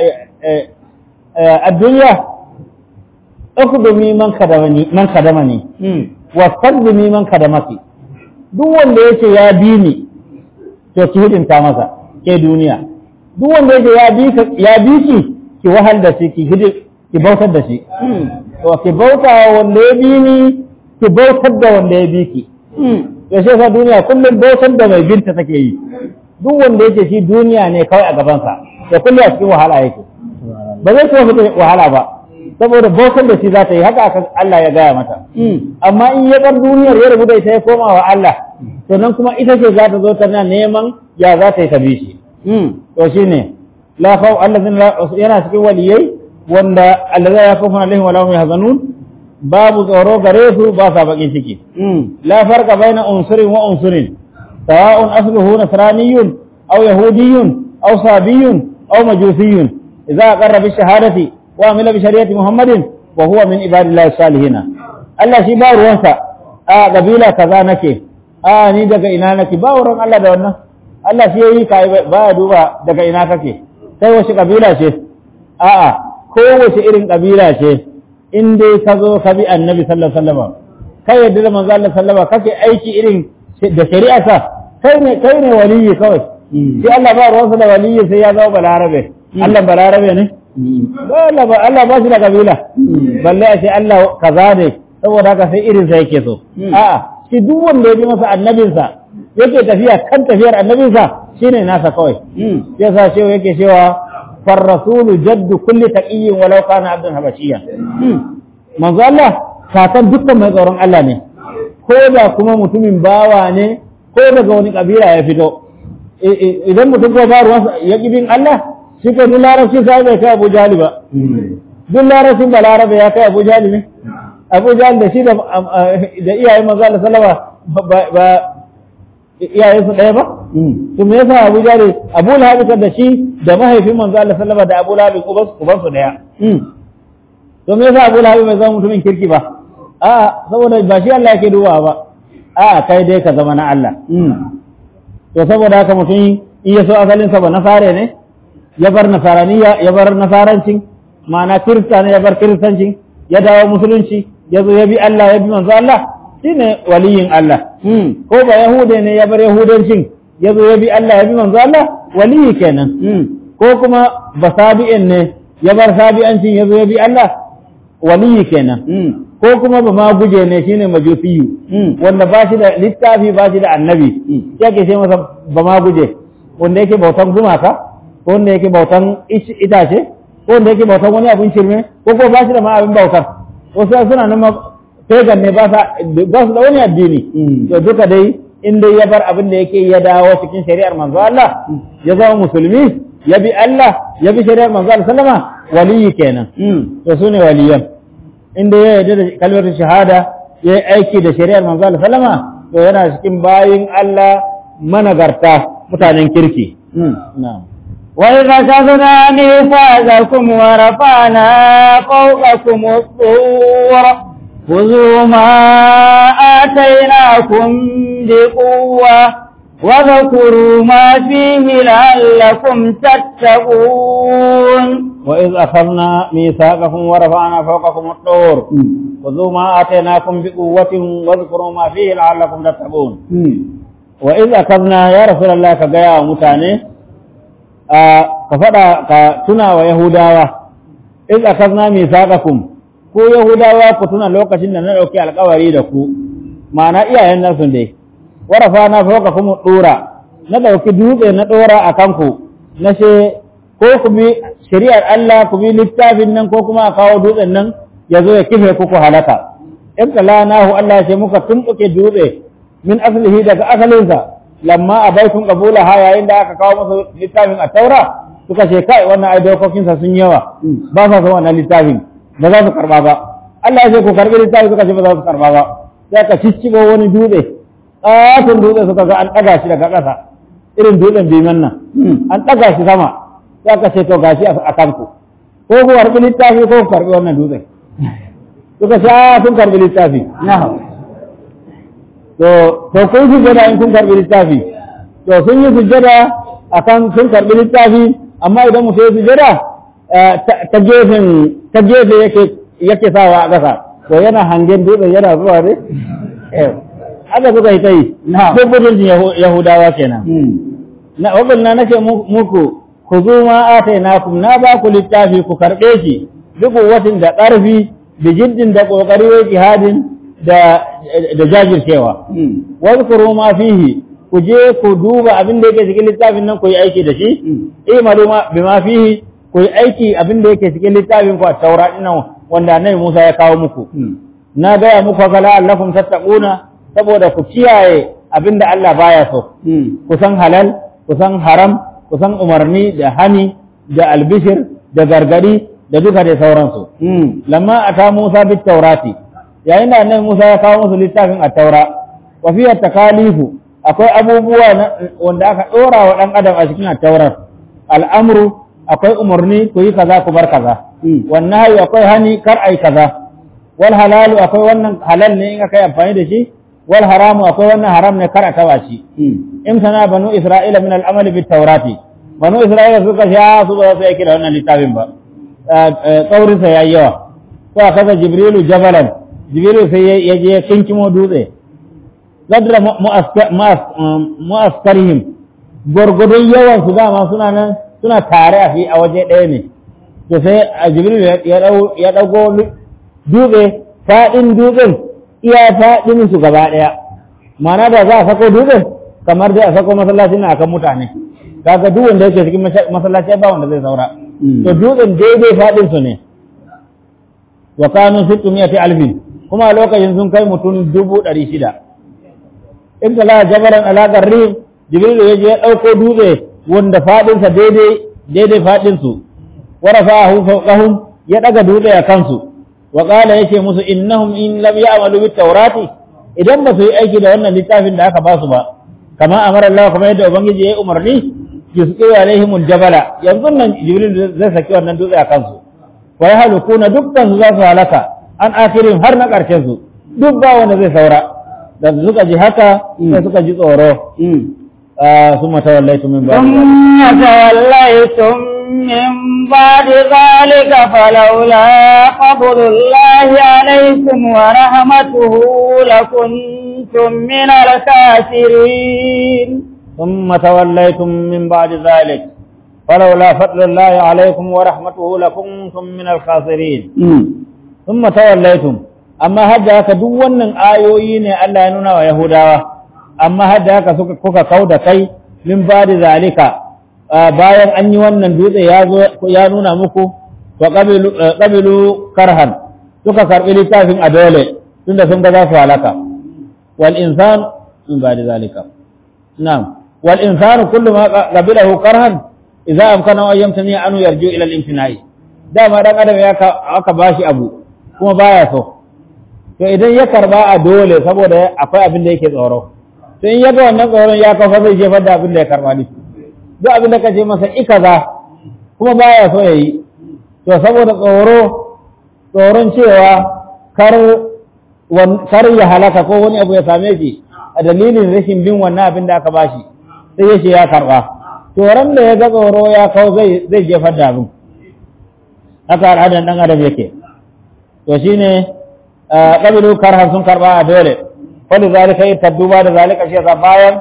a duniya ukhdumi man kadamani man kadamani wastaqdimi man kadamaki duk wanda yake ya bi ni to ki hidinta masa ke duniya duk wanda yake ya bi ya bi ki ki wahal da shi ki hidi ki bautar da shi to ki bauta wa wanda ya bi ni ki bautar da wanda ya bi ki to shi yasa duniya kullum bautar da mai binta take yi duk wanda yake shi duniya ne kawai a gabansa da kullum a cikin wahala yake ba zai kuma fita wahala ba saboda bautar da shi za ta yi haka aka Allah ya gaya mata amma in ya bar duniyar ya rabu da ita ya koma wa Allah to nan kuma ita ce za ta zo tana neman ya za ta yi ta bi shi to shine la khawf allazina la yana cikin waliyai wanda allaza yakufuna alaihim wa lahum yahzanun babu tsoro gare su ba sa bakin ciki la farqa baina unsurin wa unsurin sawa'un asluhu nasraniyyun aw yahudiyyun aw sabiyyun aw majusiyyun idza aqarra bi shahadati wa amila bi shari'ati muhammadin wa huwa min ibadillahi salihin Allah shi ba ruwansa a kabila kaza nake a ni daga ina nake ba wurin Allah da wannan Allah shi yayi ka ba ya duba daga ina kake sai wace kabila ce a'a kowace irin kabila ce in dai ka zo ka bi annabi sallallahu alaihi wasallam kai yadda da manzo Allah sallallahu kake aiki irin da shari'arsa kai ne kai ne waliyi kawai sai Allah ba ruwansa da waliyi sai ya zama balarabe Allah balarabe ne Allah ba Allah ba shi da kabila balle a ce Allah kaza ne saboda haka sai irin sa yake so a'a shi duk wanda ya bi masa annabinsa yake tafiya kan tafiyar annabinsa shine nasa kawai yasa cewa yake cewa فالرسول جد كل تقي ولو كان عبدا حبشيا manzo Allah kakan dukkan mai tsoron Allah ne ko da kuma mutumin bawa ne ko daga wani kabila ya fito idan mutum ko ba ruwansa ya bin Allah shi ko duk larabci sai bai kai Abu Jahali ba duk larabcin ba larabe ya kai Abu Jahali ne Abu Jahali da shi da da iyayen manzo Allah sallama ba iyayensu ɗaya ba to me yasa Abu Jahal Abu Lahab da shi da mahaifin manzo Allah sallama da Abu Lahab uban uban su daya to me yasa Abu Lahab bai zama mutumin kirki ba a saboda ba shi Allah yake duba ba a kai dai ka zama na Allah to saboda haka mutum in ya so asalin sa ba nasare ne ya bar nasaraniya ya bar nasarancin ma'ana kirista ne ya bar kiristancin ya dawo musulunci ya zo ya bi Allah ya bi manzo Allah shine waliyin Allah ko ba yahude ne ya bar yahudancin ya zo ya bi Allah ya bi manzo Allah waliyi kenan ko kuma basabi'in ne ya bar sabi'ancin ya zo ya bi Allah waliyi kenan ko kuma ba ma guje ne shine majusiyu wanda ba shi da littafi ba shi da annabi yake ce masa ba ma guje wanda yake bautan gumaka ko wanda yake bautan itace ko wanda yake bautan wani abin shirme ko ko ba shi da ma abin bautar wasu suna nan pagan ne ba su da wani addini to duka dai in dai ya bar abin da yake ya dawo cikin shari'ar manzo Allah ya zama musulmi ya bi Allah ya bi shari'ar manzo Allah sallama waliyi kenan to sune waliyan in dai ya yarda da kalmar shahada ya yi aiki da shari'ar manzo Allah sallama to yana cikin bayin Allah managarta mutanen kirki na'am وإذ أخذنا ميثاقكم ورفعنا فوقكم الطور خذوا ما آتيناكم بقوة وذكروا ما فيه لعلكم تتقون وإذ أخذنا ميثاقكم ورفعنا فوقكم الطور خذوا ما آتيناكم بقوة واذكروا ما فيه لعلكم تتقون وإذ أخذنا يا رسول الله كجاء متاني كفدا كتنا ويهودا إذ أخذنا ميثاقكم ko Yahudawa ku tuna lokacin da na ɗauki alkawari da ku, ma'ana iyayen nasu dai, warafa na fauka kuma ɗora, na ɗauki dutse na ɗora a kanku, na ce, ko ku bi shari'ar Allah ku bi littafin nan ko kuma a kawo dutsen nan ya zo ya kife ku ku halaka. In kala nahu Allah ce muka tumɓuke dutse min asalihi daga asalinsa, lamma a baikun kabula ha yayin da aka kawo masa littafin a taura, suka ce kai wannan ai dokokinsa sun yawa, ba sa son wannan littafin. ba za su karba ba Allah ya ce ku karbi littafi suka ce ba za su karba ba sai ka ciccigo wani dutse ƙaton dutse suka ga an ɗaga shi daga ƙasa irin dutsen biman nan an ɗaga shi sama sai ka ce to gashi a kanku ko ku karbi littafi ko ku karbi wannan dutse suka ce a sun karbi littafi to to kun sujjada in kun karbi littafi to sun yi sujjada akan sun karbi littafi amma idan mutum ya sujjada ta gefen ta gefe yake yake sawa a ƙasa to yana hangen dutsen yana zuwa ne haka suka yi ta yi ko budurcin yahudawa kenan na wabil na nake muku ku zo ma atainakum na ba ku littafi ku karɓe shi duk watin da ƙarfi da jiddin da ƙoƙari wa jihadin da da jajircewa wazkuru ma fihi ku je ku duba abin da yake cikin littafin nan ku yi aiki da shi imalu ma bima fihi ku yi aiki abin da yake cikin littafin ku a taura dinnan wanda annabi Musa ya kawo muku na gaya muku haka la'allakum tattaquna saboda ku kiyaye abin da Allah baya so ku san halal ku san haram ku san umarni da hani da albishir da gargadi da duka da sauransu lamma ata Musa bit taurati yayin da annabi Musa ya kawo musu littafin at-taura wa fiya takalifu akwai abubuwa wanda aka dora wa dan adam a cikin at-taurar al'amru akwai umarni ku yi kaza ku bar kaza wannan hayi akwai hani kar ai kaza wal halalu akwai wannan halal ne in aka yi amfani da shi wal haramu akwai wannan haram ne kar a taba shi in sana banu isra'ila min al-amali bit taurati banu isra'ila suka sha su ba su yake da wannan littafin ba tsaurin sa yayi yawa ko aka jibrilu jabalan jibrilu sai ya je kinkimo dutse zadra mu'askarihim gwargwadon yawan su dama suna nan suna tare a fi a waje ɗaya ne to sai a jibril ya ɗago dutse faɗin dutsen iya faɗin su gaba ɗaya mana da za a sako dutsen kamar dai a sako masallaci na akan mutane kaga duk wanda yake cikin masallaci ba wanda zai saura to dutsen daidai faɗin su ne wa kanu sittu miyati alfin kuma a lokacin sun kai mutum dubu ɗari shida in la jabaran alaƙar rim jibril ya je ya ɗauko dutse wanda faɗinsa daidai daidai faɗinsu wa rafa'ahu fawqahum ya ɗaga dutse a kansu wa qala yace musu innahum in lam ya'malu bit tawrati idan ba su yi aiki da wannan littafin da aka ba su ba kama amara Allah kuma yadda ubangiji ya yi umarni yusqiru alaihim aljabala yanzu nan jibril zai saki wannan dutse a kansu wa yahlukuna dukkan su za su halaka an akirin har na ƙarshen su duk ba wanda zai saura da suka ji haka sai suka ji tsoro ثم توليتم من بعد ثم توليتم من بعد ذلك فلولا فضل الله عليكم ورحمته لكنتم من الخاسرين ثم توليتم من بعد ذلك فلولا فضل الله عليكم ورحمته لكنتم من الخاسرين ثم توليتم amma hadda haka duk wannan ayoyi ne Allah ya nuna wa Yahudawa amma hadda haka suka kuka kauda kai min bada zalika bayan an yi wannan dutse ya zo ya nuna muku to qabilu qabilu karhan suka karbi littafin a dole tunda sun ga za su halaka wal insan min bada zalika na'am wal insan kullu ma qabilahu karhan idza amkana an yamtani anu yarju ila al-imtina'i dama dan adam ya aka bashi abu kuma baya so to idan ya karba a dole saboda akwai abin da yake tsoro to in ya ga wannan tsoron ya kafa zai jefar da abin da ya karba ne duk abin da ka ce masa ikaza kuma baya so ya yi to saboda tsoro tsoron cewa kar kar ya halaka ko wani abu ya same shi a dalilin rashin bin wannan abin da aka bashi sai ya ce ya karba to ran da ya ga tsoro ya kawo zai zai jefar da abin haka al'adan dan adam yake to shine ƙabilu karhan sun karɓa a dole wani zalika yi tadduba da zalika shi yasa bayan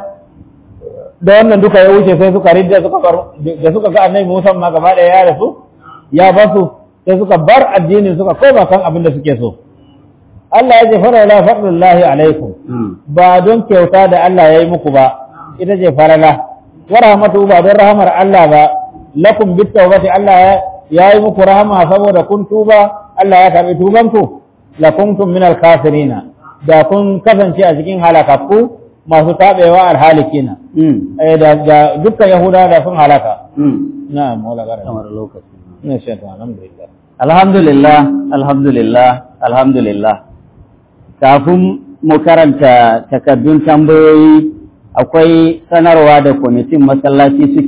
da wannan duka ya wuce sai suka ridda suka bar da suka ga annabi Musa ma gaba ɗaya ya rasu ya basu sai suka bar addini suka koma kan abin da suke so Allah ya ce fara la fadlullahi alaikum ba don kyauta da Allah ya yi muku ba ita ce farala wa rahmatu ba don rahamar Allah ba lakum bit tawbati Allah ya yi muku rahama saboda kun tuba Allah ya karbi tubanku lakuntum min al-kafirina da kun kasance a cikin halakakku masu tabewa al-halikina eh da, da dukkan yahuda da sun halaka na'am wala gara kamar lokaci ne shi ta alhamdulillah alhamdulillah alhamdulillah alhamdulillah kafin mu karanta takaddun tambayoyi akwai sanarwa da kwamitin masallaci suke